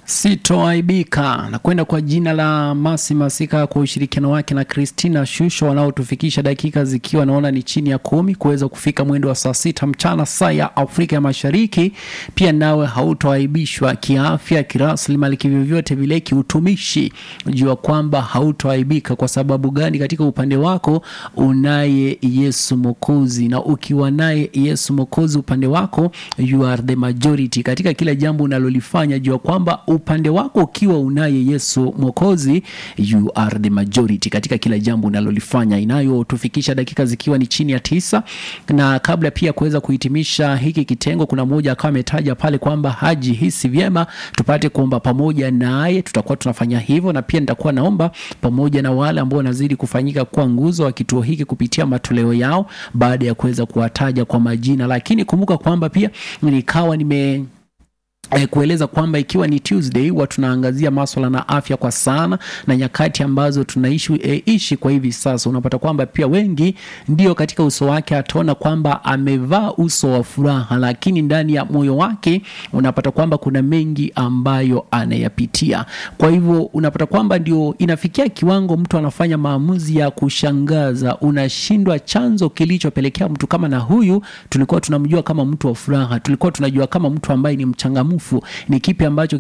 Sitoaibika na kwenda kwa jina la Masi Masika kwa ushirikiano wake na Christina Shusho wanaotufikisha dakika zikiwa naona ni chini ya kumi kuweza kufika mwendo wa saa sita mchana saa ya Afrika ya Mashariki. Pia nawe hautoaibishwa kiafya, kiraslimali, kivyovyote vile, kiutumishi. Jua kwamba hautoaibika. Kwa sababu gani? Katika upande wako unaye Yesu Mwokozi, na ukiwa naye Yesu Mwokozi upande wako, you are the majority katika kila jambo unalolifanya. Jua kwamba upande wako ukiwa unaye Yesu Mwokozi, you are the majority katika kila jambo unalolifanya, inayotufikisha dakika zikiwa ni chini ya tisa. Na kabla pia kuweza kuhitimisha hiki kitengo, kuna mmoja akawa ametaja pale kwamba hajihisi vyema, tupate kuomba pamoja naye. Tutakuwa tunafanya hivyo, na pia nitakuwa naomba pamoja na wale ambao wanazidi kufanyika kuwa nguzo wa kituo hiki kupitia matoleo yao, baada ya kuweza kuwataja kwa majina. Lakini kumbuka kwamba pia nikawa nime Eh, kueleza kwamba ikiwa ni Tuesday huwa tunaangazia maswala na afya kwa sana, na nyakati ambazo tunaishi eh, ishi kwa hivi sasa, unapata kwamba pia wengi ndio katika uso wake ataona kwamba amevaa uso wa furaha, lakini ndani ya moyo wake unapata kwamba kuna mengi ambayo anayapitia. Kwa hivyo unapata kwamba ndio inafikia kiwango mtu anafanya maamuzi ya kushangaza, unashindwa chanzo kilichopelekea mtu kama na huyu. Tulikuwa tunamjua kama mtu wa furaha, tulikuwa tunajua kama mtu ambaye ni mchangamfu ni kipi ambacho